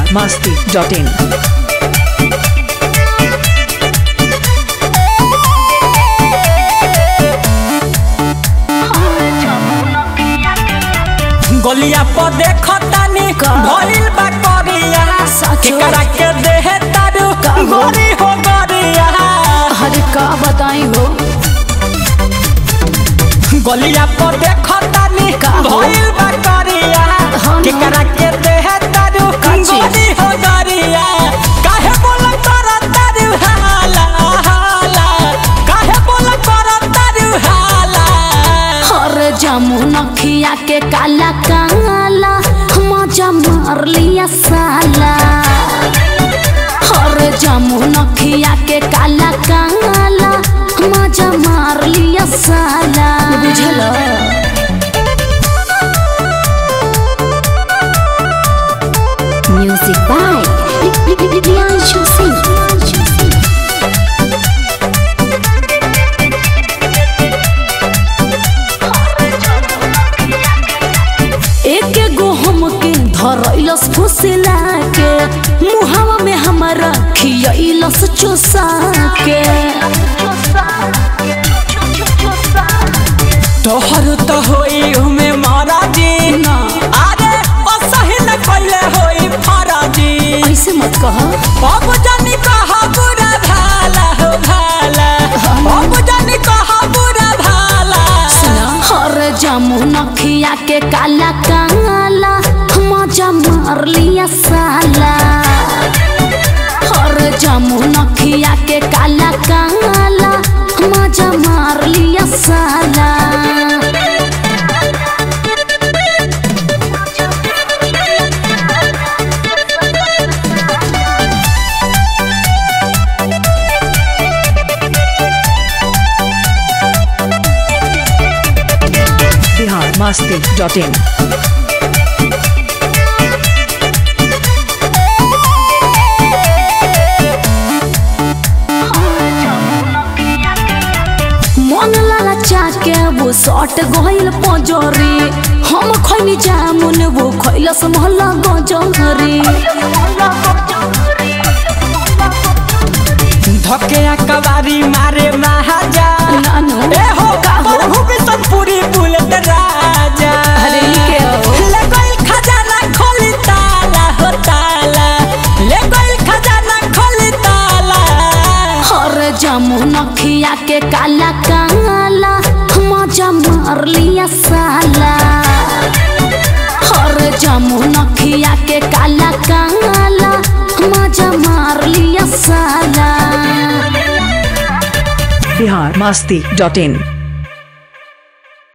masti.in. गलिया पर देखतानी का? भइल बा करिया सचो? केकरा के देहे तारू का हो? गोरी हो गरिया अरे का बताई हो गलिया पर देखतानी का हो? भइल बा करिया हाँ ना। केकरा के देहे तारू का चीज? गोरी हो गरिया काहे बोल कर तारू हाला हाला काहे बोल कर तारू हाला हर जामुन खिया के काला काला मजा मार लिया साला हर जामुन खिया के काला काला मजा मार लिया साला बुझल म्यूजिक बाय प्रियांशु सिंह एक गो हमके धरैलस फुसला के मुहावा में हमारा खियैलस चुसा के तोहर तो होई उमे मारा जी ना अरे ओ सही न कइले होई फराजी ऐसे मत कह बाबू जानी कहा बुरा भाला हो भाला बाबू जानी कहा बुरा भाला हर जामुन खिया के काला काला मजा मार लिया साला हर जामुन खिया के काला काला मजा मार लिया साला Bihar masti.in. मन लाला चाके वो सट गइल पजरी हम खैनी जामुन वो खैलस महला गजरी धके कबारी मारे महाजा नानू ए हो का हो प्रभु बिशनपुरी बुलेट राजा अरे ई के हो? ले गइल खजाना खोली ताला हो ताला ले गइल खजाना खोली ताला हर जामुन खिया के काला काला मजा मार लिया साला हर जामुन खिया के काला काला मजा मार लिया साला Bihar masti.in.